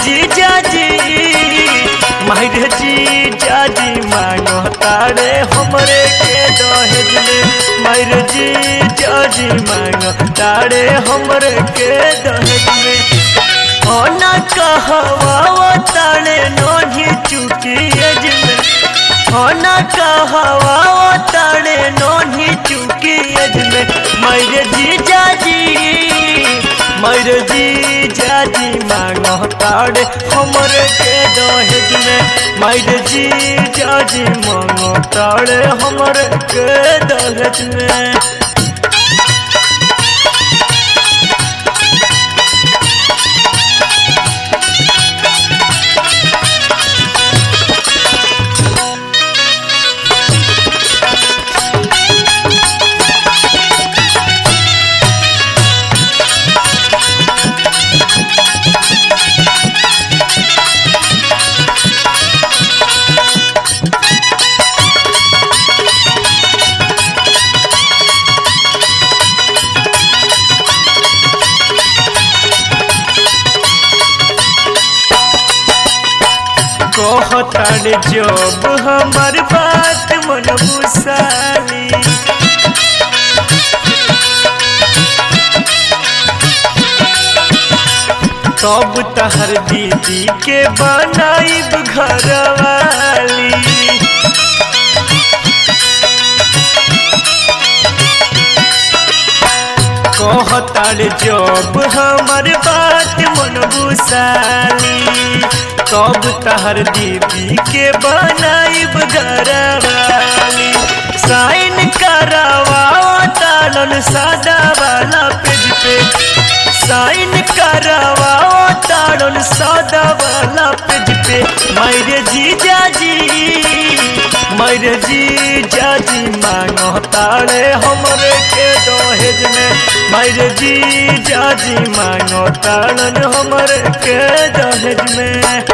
जीजा जी मायरे जीजा जी मांगो तारे हमरे के दहेज में मायरे जीजा जी मांगो तारे हमरे के दहेज में होना कहवा तारे नोही चुकी एज में होना कहवा तारे नोही चुकी एज में मायरे जीजा जी मायरे जीजा जी मांगो तारे हमरे के दहेज में मायरे जीजा जी मांगो तारे हमरे के दहेज में कहतारे जब हमार बात मन बुसाली तब तहर दीदी के बनाइब घरवाली कहतारे जब हमार बात मन बुसाली तब तहर दीदी के बनाइब घरवाली साइन करवाओ तालन सादा वाला पेज पे साइन करवाओ तालन सादा वाला पेज पे मायरे जीजा जी मायरे जीजा जी मांगो तारे हमरे के दहेज में मायरे जीजा जी मांगो तालन हमरे के दहेज में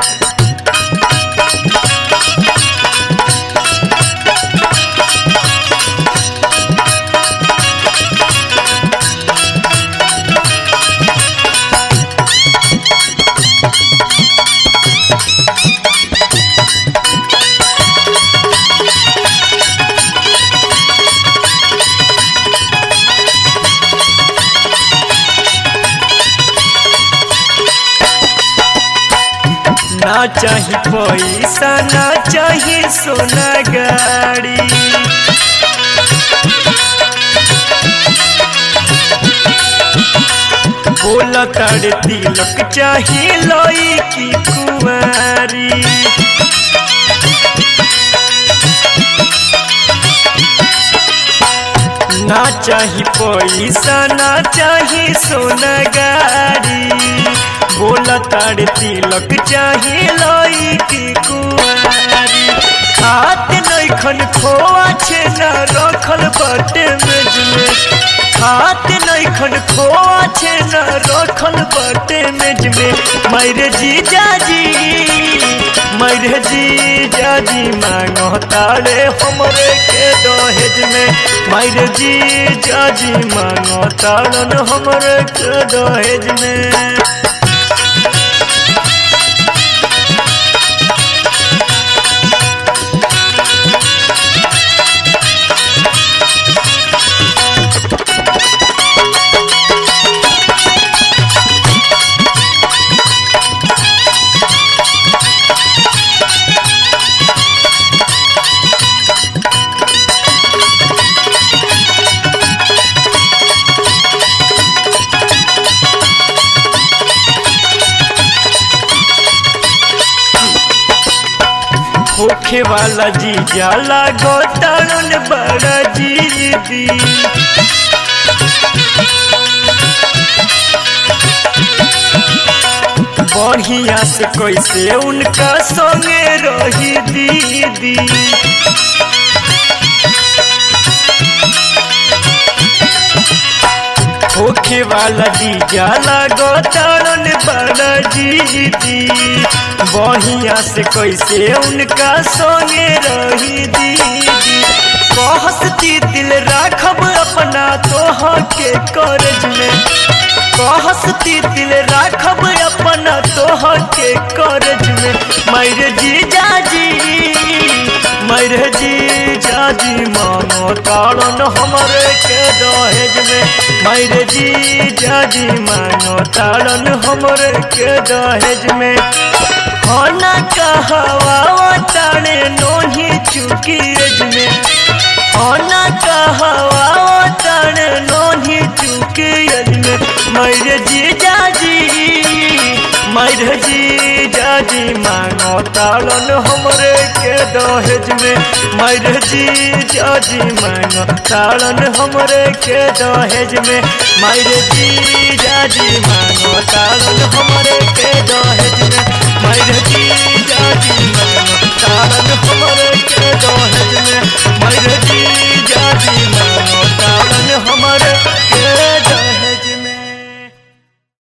ना चाही पैसा ना चाही सोना गाड़ी बोला तारे तिलक चाही लोई की कुमारी ना चाही पैसा ना चाही सोना गाड़ी बोला तारे तिलक चाही लोई की कुआरी खात नैखन खोआ छे न रखल बटे मेज में खात नैखन खोआ छे न रखल बटे मेज में मायरे जीजा जी मायरे जीजा जी मांगो तारे हमरे के दहेज में मायरे जीजा जी मांगो तारन हमरे के दहेज में होखे वाला जीजा लागो तारन बड़ा जीदी बढ़िया से कैसे उनका संगे रही दीदी होखे वाला जीजा लागो तारन बड़ा जीदी बढ़िया से कैसे उनका संगे रही दीदी कहसती दिल राखब अपना तोह के करज में कहसती दिल राखब अपना तोहर के करज में मैरे जी जाजी मैरे जी जाजी मानो ताड़न हमरे के दहेज में मैरे जी जाजी मानो ताड़न हमरे के दहेज में होना कहवा ताड़े नोही चुकी एज में होना कहवा ताड़े नोही चुकी एज में मैरे जी जाजी मैरे जी जाजी मांगो ताड़न हमरे के दहेज में मैरे जी जाजी मांगो ताड़न हमरे के दहेज में मैरे जी जा